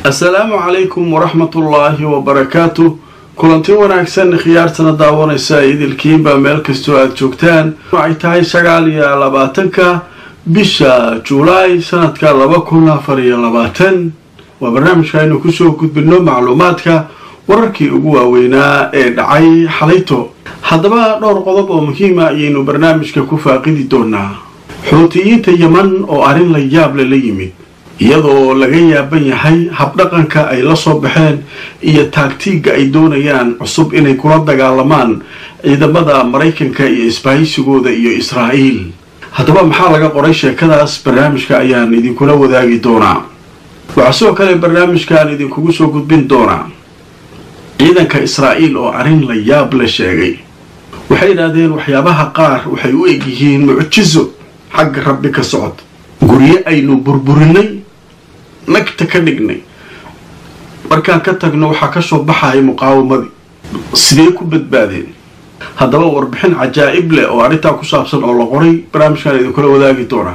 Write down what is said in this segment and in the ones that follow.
assalaamu calaykum waraxmatullaahi wabarakaatu kulanti wanaagsan khiyaartana daawanaysa idilkiinba meel kastoo aada joogtaan waxay tahay sagaal iyo labaatanka bisha julaay sanadka laba kun afar iyo labaatan waa barnaamijka aynu kusoo gudbino macluumaadka wararkii ugu waaweynaa ee dhacay xalayto haddaba dhowr qodob oo muhiima ayaynu barnaamijka ku faaqidi doonaa xuutiyiinta yeman oo arrin la yaable la yimid iyadoo laga yaaban yahay habdhaqanka ay la soo baxeen iyo taagtiigga ay doonayaan cusub inay kula dagaalamaan ciidamada maraykanka iyo isbahaysigooda iyo israa'iil haddaba maxaa laga qoray sheekadaas barnaamijka ayaan idinkula wadaagi doonaa waxaa sidoo kale barnaamijkaan idinkugu soo gudbin doonaa ciidanka israa'iil oo arrin la yaab la sheegay waxay yidhaahdeen waxyaabaha qaar waxay u eg yihiin mucjiso xagga rabbi ka socod guryo aynu burburinay nagta ka dhignay markaan ka tagno waxaa ka soo baxaya muqaawamadii sidee ku badbaadeen haddaba warbixin cajaa'ib leh oo arrintaa ku saabsan oo la qoray barnaamijkaan idinkula wadaagi doonaa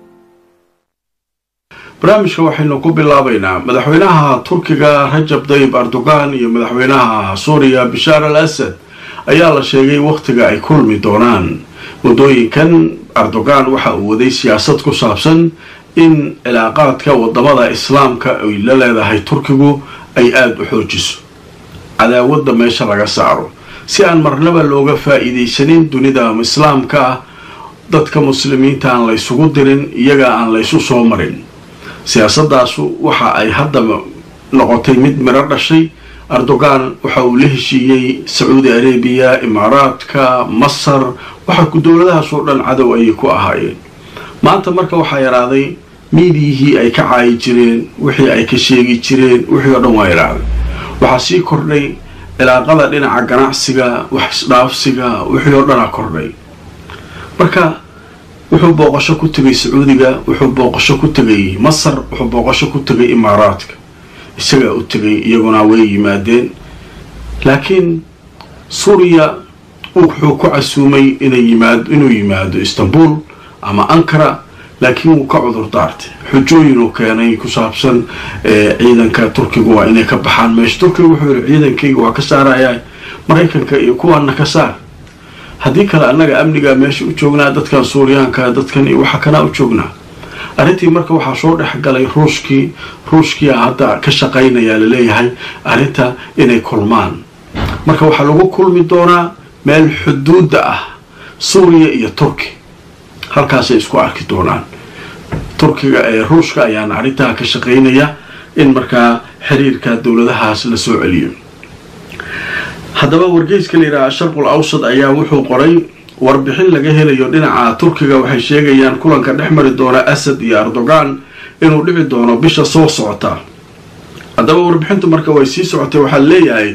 barnaamijka waxaynu ku bilaabaynaa madaxweynaha turkiga rajab dayib erdogan iyo madaxweynaha suuriya bishaar al asad ayaa la sheegay wakhtiga ay kulmi doonaan muddooyinkan erdogan waxa uu waday siyaasad ku saabsan in cilaaqaadka wadamada islaamka ay la leedahay turkigu ay aada u xoojiso cadaawadda meesha laga saaro si aan marnaba looga faa-iidaysanin dunida islaamka ah dadka muslimiinta aan laysugu dirin iyaga aan laysu soo marin siyaasadaasu waxa ay hadda noqotay mid miro dhashay erdogan waxa uu la heshiiyey sacuudi arabiya imaaraadka masar waxa ku dowladahaasoo dhan cadow ayay ku ahaayeen maanta marka waxaa yaraaday miidiyihii ay ka caayi jireen wixii ay ka sheegi jireen wixii oo dhan waa yaraaday waxaa sii kordhay cilaaqada dhinaca ganacsiga wax isdhaafsiga wixii oo dhanaa kordhay marka wuxuu booqasho ku tegay sacuudiga wuxuu booqasho ku tegay masar wuxuu booqasho ku tegay imaaraadka isagaa u tegay iyaguna way yimaadeen laakiin suuriya wuxuu ku casuumay inuu yimaado istanbul ama ankara laakiin wuu ka cudur daartay xujooyin uu keenay ku saabsan ciidanka turkigu waa inay ka baxaan meesha turkiga wuxuu yihi ciidankayga waa ka saarayaa maraykanka iyo kuwaana ka saar haddii kale annaga amnigaa meesha u joognaa dadkan suuriyaanka dadkan iyo waxa kanaa u joognaa arrintii marka waxaa soo dhexgalay ruushkii ruushkiia hadda ka shaqaynayaa laleeyahay arrinta inay kulmaan marka waxaa lagu kulmi doonaa meel xuduudda ah suuriya iyo turki halkaasay isku arki doonaan turkiga ee ruushka ayaana arrintaa ka shaqaynaya in markaa xiriirka dowladahaas la soo celiyo haddaba wargeyska la yidhaha sharqul awsad ayaa wuxuu qoray warbixin laga helayo dhinaca turkiga waxay sheegayaan kulanka dhex mari doona asad iyo erdogan inuu dhici doono bisha soo socota haddaba warbixintu marka way sii socotay waxaa leeyahay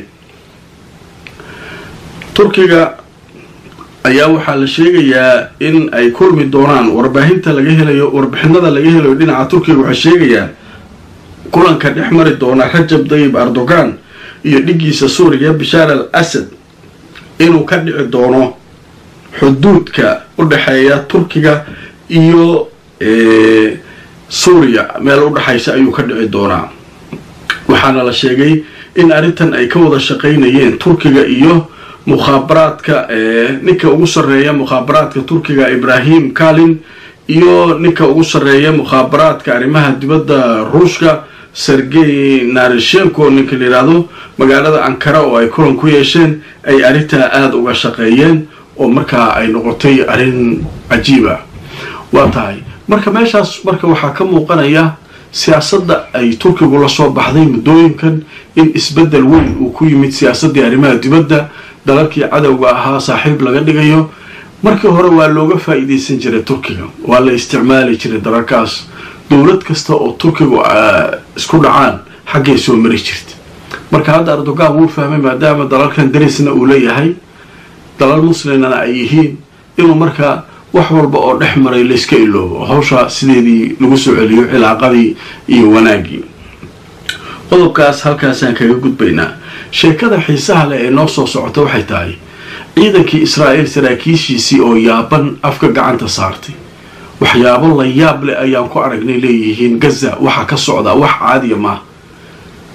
turkiga ayaa waxaa la sheegayaa in ay kulmi doonaan warbaahinta laga helayo warbixinada laga helayo dhinaca turkiga waxay sheegayaan kulanka dhex mari doona rajab dayib erdogan iyo dhigiisa suuriya bishaar al asad inuu ka dhici doono xuduudka u dhexeeya turkiga iyo suuriya meel u dhexaysa ayuu ka dhici doonaa waxaana la sheegay in arrintan ay ka wada shaqaynayeen turkiga iyo mukhaabaraadka ninka ugu sarreeya mukhaabaraadka turkiga ibrahim kalin iyo ninka ugu sarreeya mukhaabaraadka arrimaha dibadda ruushka sergey narishenko ninka la yidhaahdo magaalada ankara oo ay kulan ku yeesheen ay arrintaa aada uga shaqeeyeen oo markaa ay noqotay arrin cajiiba waa tahay marka meeshaas marka waxaa ka muuqanaya siyaasadda ay turkigu la soo baxday muddooyinkan in isbeddel weyn uu ku yimid siyaasaddii arrimaha dibadda dalalkii cadowga ahaa saaxiib laga dhigayo markii hore waa looga faa-iideysan jiray turkiga waa la isticmaali jiray dalalkaas dowlad kasta oo turkigu isku dhacaan xaggay soo mari jirta marka hadda erdogan wuu fahmay maadaama dalalkan darisna uu leeyahay dalal muslimna ay yihiin inuu markaa wax walba oo dhex maray layska iloobo hawsha sideedii lagu soo celiyo cilaaqadii iyo wanaaggii qodobkaas halkaasaan kaga gudbaynaa sheekada xiisaha leh ee noo soo socota waxay tahay ciidankii israa'iil saraakiishiisii oo yaaban afka gacanta saartay waxyaabo la yaab leh ayaan ku aragnay leeyihiin gaza waxa ka socdaa wax caadiya maaha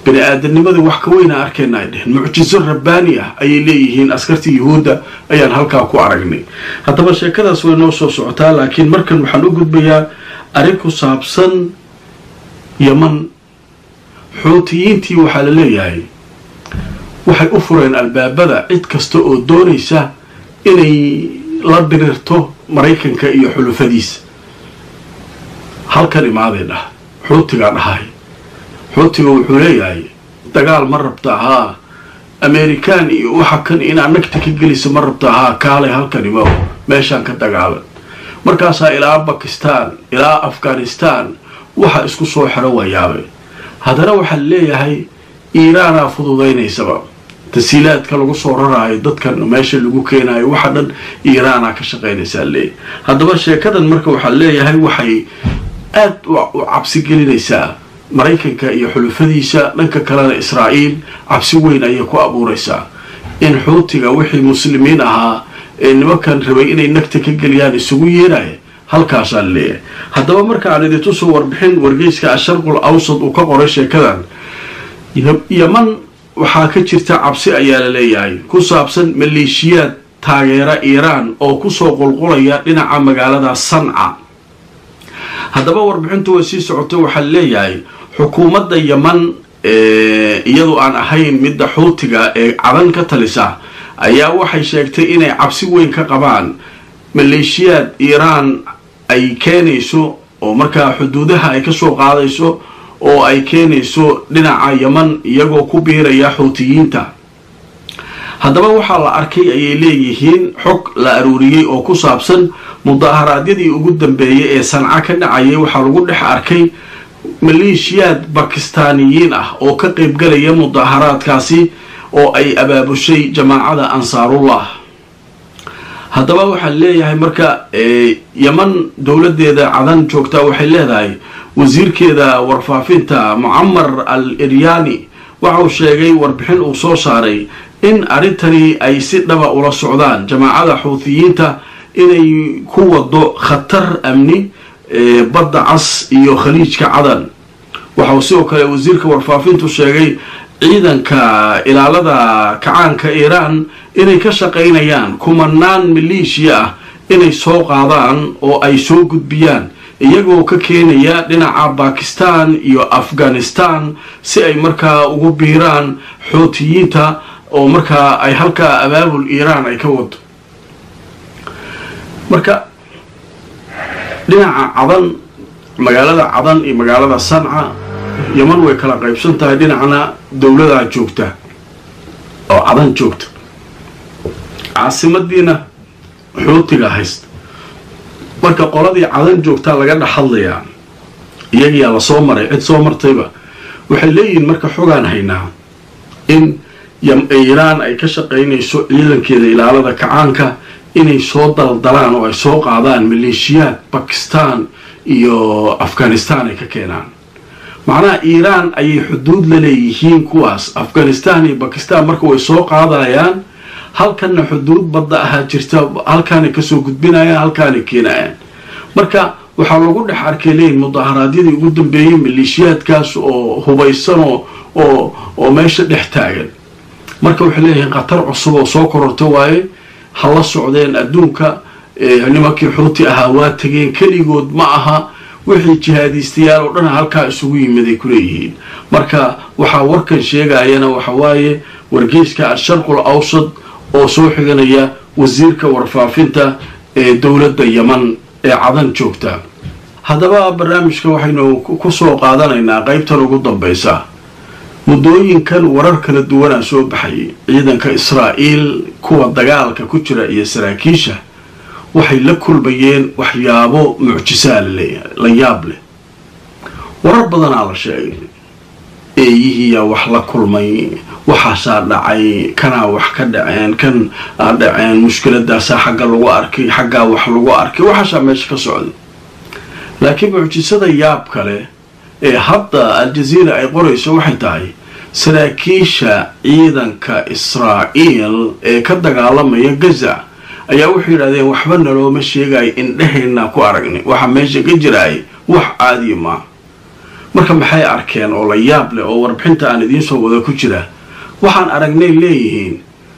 bini aadamnimadii wax ka weyna arkayna ay dheheen mucjiso rabbaani ah ayay leeyihiin askartii yuhuudda ayaan halkaa ku aragnay haddaba sheekadaas way noo soo socotaa laakiin markan waxaan u gudbayaa arrin ku saabsan yaman xuutiyiintii waxaa la leeyahay waxay u fureen albaabada cid kasta oo doonaysa inay la dirirto maraykanka iyo xulufadiisa halkan imaaday dhah xuutigaa dhahay xuutiga wuxuu leeyahay dagaal ma rabta haa amerikaan iyo waxa kan inaad nagta ka gelisa ma rabta haa kaalay halkan imaw meeshaan ka dagaalan markaasaa ilaa bakistaan ilaa afghanistaan waxa isku soo xero wayaabe haddana waxaa leeyahay iiraanaa fududaynaysaba tasiilaadka lagu soo raraayo dadkan meesha lagu keenayo waxa dhan iiraanaa ka shaqaynaysaa leeyahy haddaba sheekadan marka waxaa leeyahay waxay aad u cabsi gelinaysaa maraykanka iyo xulufadiisa dhanka kalena israa'iil cabsi weyn ayay ku abuuraysaa in xuutiga wixii muslimiin ahaa ee nimankan rabay inay nagta ka geliyaan isugu yeeraya halkaasaa leeyahay haddaba marka aan idintusoo warbixin wargeyska asharqul awsad uu ka qoray sheekadan yaman waxaa ka jirta cabsi ayaa la leeyahay ku saabsan maleeshiyaad taageera iiraan oo kusoo qulqulaya dhinaca magaalada sanca haddaba warbixintu way sii socotay waxaa leeyahay xukuumadda yaman iyadu aan ahayn midda xuutiga ee cadan ka talisa ayaa waxay sheegtay inay cabsi weyn ka qabaan maleeshiyaad iiraan ay keenayso oo markaa xuduudaha ay kasoo qaadayso oo ay keenayso dhinaca yaman iyagoo ku biiraya xuutiyiinta haddaba waxaa la arkay ayay leeyihiin xog la aruuriyey oo ku saabsan mudaharaadyadii ugu dambeeyay ee sanca ka dhacayay waxaa lagu dhex arkay maleeshiyaad bakistaaniyiin ah oo ka qaybgalaya mudaharaadkaasi oo ay abaabushay jamaacada ansaarullah haddaba waxaa leeyahay marka yaman dowladeeda cadan joogta waxay leedahay wasiirkeeda warfaafinta mucamar al iryani waxauu sheegay warbixin uu soo saaray in arrintani ay si dhaba ula socdaan jamaacada xuutiyiinta inay ku wado khatar amni badda cas iyo khaliijka cadan waxauu sidoo kale wasiirka warfaafintu sheegay ciidanka ilaalada kacaanka iiraan inay ka shaqaynayaan kumanaan maleeshiya ah inay soo qaadaan oo ay soo gudbiyaan iyagoo ka keenaya dhinaca bakistan iyo afghanistan si ay markaa ugu biiraan xuutiyiinta oo markaa ay halkaa abaabul iiraan ay ka wado marka dhinaca cadan magaalada cadan iyo magaalada sanca yaman way kala qaybsan tahay dhinacna dowladaa joogta oo cadan joogta caasimadiina xuutiga haysta marka qoladii cadan joogtaa laga dhex hadlayaa iyagiyaa lasoo maray cid soo martayba waxay leeyihiin marka xogaan haynaa in iiraan ay ka shaqaynayso ciidankeeda ilaalada kacaanka inay soo daldalaan oo ay soo qaadaan maleeshiyaad bakistan iyo afghanistan ay ka keenaan macnaha iiraan ayay xuduud la leeyihiin kuwaas afghanistan iyo bakistan marka way soo qaadayaan halkanna xuduud badda ahaa jirta halkaanay kasoo gudbinayaan halkaanay keenayaan marka waxaa lagu dhex arkay leeyihin mudaharaadyadii ugu dambeeyey maleeshiyaadkaas oo hubaysanoo oo oo meesha dhex taagan marka waxay leeyihiin khatar cusub oo soo kororta waaye ha la socdeen adduunka nimankii xuuti ahaa waa tegeen keligood ma aha wixii jihaadiistayaal oo dhan halkaa isugu yimiday kuleeyihiin marka waxaa warkan sheegayana waxa waaye wargeyska al-sharqul awsad oo soo xiganaya wasiirka warfaafinta ee dowladda yaman ee cadan joogta haddaba barnaamijka waxaynu ku soo qaadanaynaa qaybtan ugu dambaysa muddooyinkan warar kala duwanaa soo baxayay ciidanka israa'iil kuwa dagaalka ku jira iyo saraakiisha waxay la kulmayeen waxyaabo mucjisaa la yaab leh warar badanaa la sheegay eeyihiiyaa wax la kulmay waxaasaa dhacay kanaa wax ka dhaceen kan aa dhaceen mushkiladaasaa xagga lagu arkay xaggaa wax lagu arkay waxaasaa meesha ka socday laakiin mucjisada yaab kale ee hadda al-jaziira ay qorayso waxay tahay saraakiisha ciidanka israa'iil ee ka dagaalamaya gaza ayaa wuxuu yidhahdeen waxba nalooma sheegayo indheheenaa ku aragnay waxaa meesha ka jiraay wax caadiya maa marka maxay arkeen oo la yaab leh oo warbixinta aan idiinsoo wada ku jira waxaan aragnay leeyihiin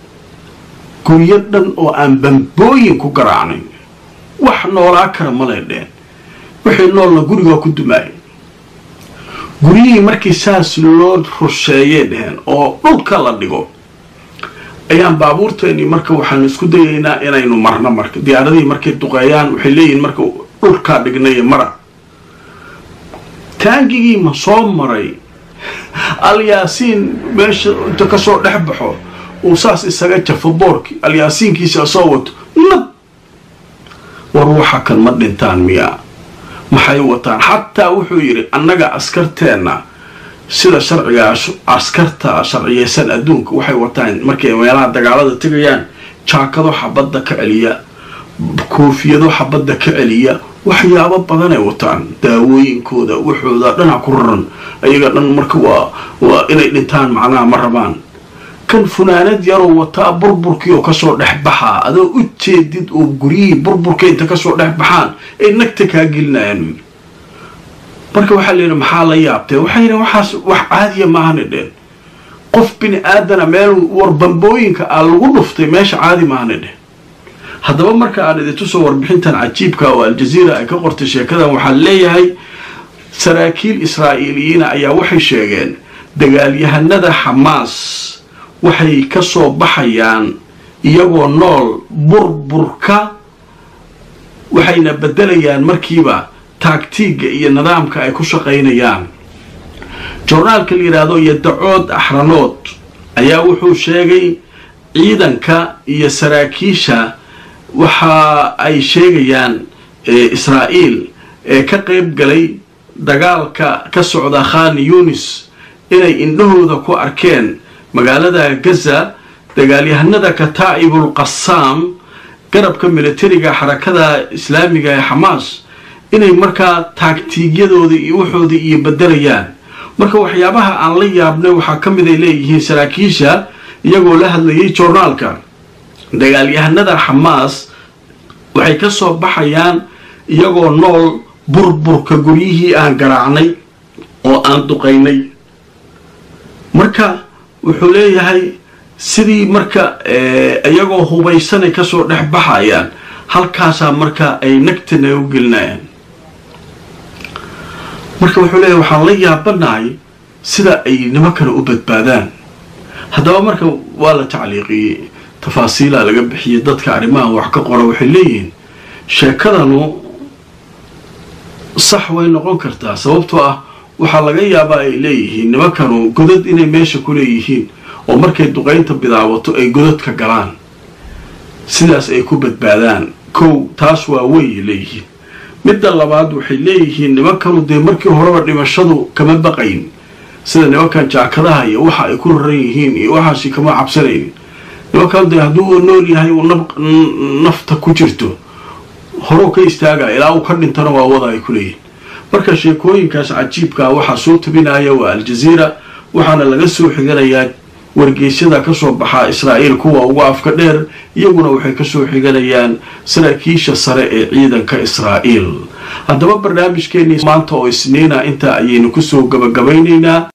guryo dhan oo aan bambooyin ku garaacnayn wax noolaa kara malay dheen wixii noolna gurigaa ku dumaayay guryihii markii saas loo rusheeyay dheheen oo dhulka la dhigo ayaan baabuurteennii marka waxaanu isku dayaynaa inaynu marno marka diyaaradihii markay duqeeyaan waxay leeyihiin marka dhulkaa dhignay mara taangigii ma soo maray alyaasiin meesha inta kasoo dhex baxo uu saas isaga jafo boorkii alyaasiinkiisa soo wato nab war waxa kan ma dhintaan miyaa maxay wataan xataa wuxuu yidhi annaga askarteenna sida sharciga askarta sharciyeysan adduunka waxay wataan markay meelaha dagaalada tegayaan jaakado xabadda ka celiya koofiyado xabadda ka celiya waxyaabo badanay wataan daawooyinkooda waxooda dhana ku raran ayaga dhan marka waa waa inay dhintaan macnaha ma rabaan kan funaanad yaroo wataa burburkii oo kasoo dhex baxaa adoo u jeedid oo guryihii burburka inta kasoo dhex baxaan ay nagta kaa gelinayaan marka waxaa layidhi maxaa la yaabtee waxay yidhi waxaas wax caadiya maahana dheen qof bini aadana meel warbambooyinka aa lagu dhuftay meesha caadi maahana dheen haddaba marka aan idintusoo warbixintan cajiibka oo aljaziira ay ka qortay sheekadan waxaa leeyahay saraakiil israa'iiliyiina ayaa waxay sheegeen dagaalyahanada xamaas waxay ka soo baxayaan iyagoo nool burburka waxayna beddelayaan markiiba taagtiigga iyo nidaamka ay ku shaqaynayaan joornaalka la yidhaahdo yadacood axranood ayaa wuxuu sheegay ciidanka iyo saraakiisha waxa ay sheegayaan israa'iil ee ka qayb galay dagaalka ka socda khan yunis inay indhahooda ku arkeen magaalada gaza dagaalyahanada kataa'ibul qasaam garabka militariga xarakada islaamiga ee xamaas inay markaa taagtiigyadooda iyo waxooda iyo bedelayaan marka waxyaabaha aan la yaabnay waxaa ka mid ay leeyihiin saraakiisha iyagoo la hadlayay joornaalka dagaalyahanada xamaas waxay ka soo baxayaan iyagoo nool burburka guryihii aan garaacnay oo aan duqaynay marka wuxuu leeyahay sidii marka iyagoo hubaysanay kasoo dhex baxayaan halkaasaa marka ay nagtana u gelinayaan marka wuxuu leeyahay waxaan la yaabanahay sida ay nimankana u badbaadaan haddaba marka waa la tacliiqiyey tafaasiilaa laga bixiyey dadka arrimahan wax ka qora waxay leeyihiin sheekadanu sax way noqon kartaa sababtoo ah waxaa laga yaabaa ay leeyihiin nimankanu godad inay meesha ku leeyihiin oo markay duqaynta bidaabato ay godadka galaan sidaas ay ku badbaadaan kow taas waa wey leeyihiin midda labaad waxay leeyihiin nimankanu dee markii horeba dhimashadu kama baqayn sida nimankan jaakadaha iyo waxa ay ku raran yihiin iyo waxaasi kama cabsanaynin nimankan dee hadduu nool yahay uu nafta ku jirto horuu ka istaaga ilaa uu ka dhintana waa wada ay ku leeyihin marka sheekooyinkaas cajiibkaa waxaa soo tabinaya waa aljaziira waxaana laga soo xiganayaa wargeysyada kasoo baxaa israa'iil kuwa ugu afka dheer iyaguna waxay kasoo xiganayaan saraakiisha sare ee ciidanka israa'iil haddaba barnaamijkeenii maanta oo isniina intaa ayaynu kusoo gabagabaynaynaa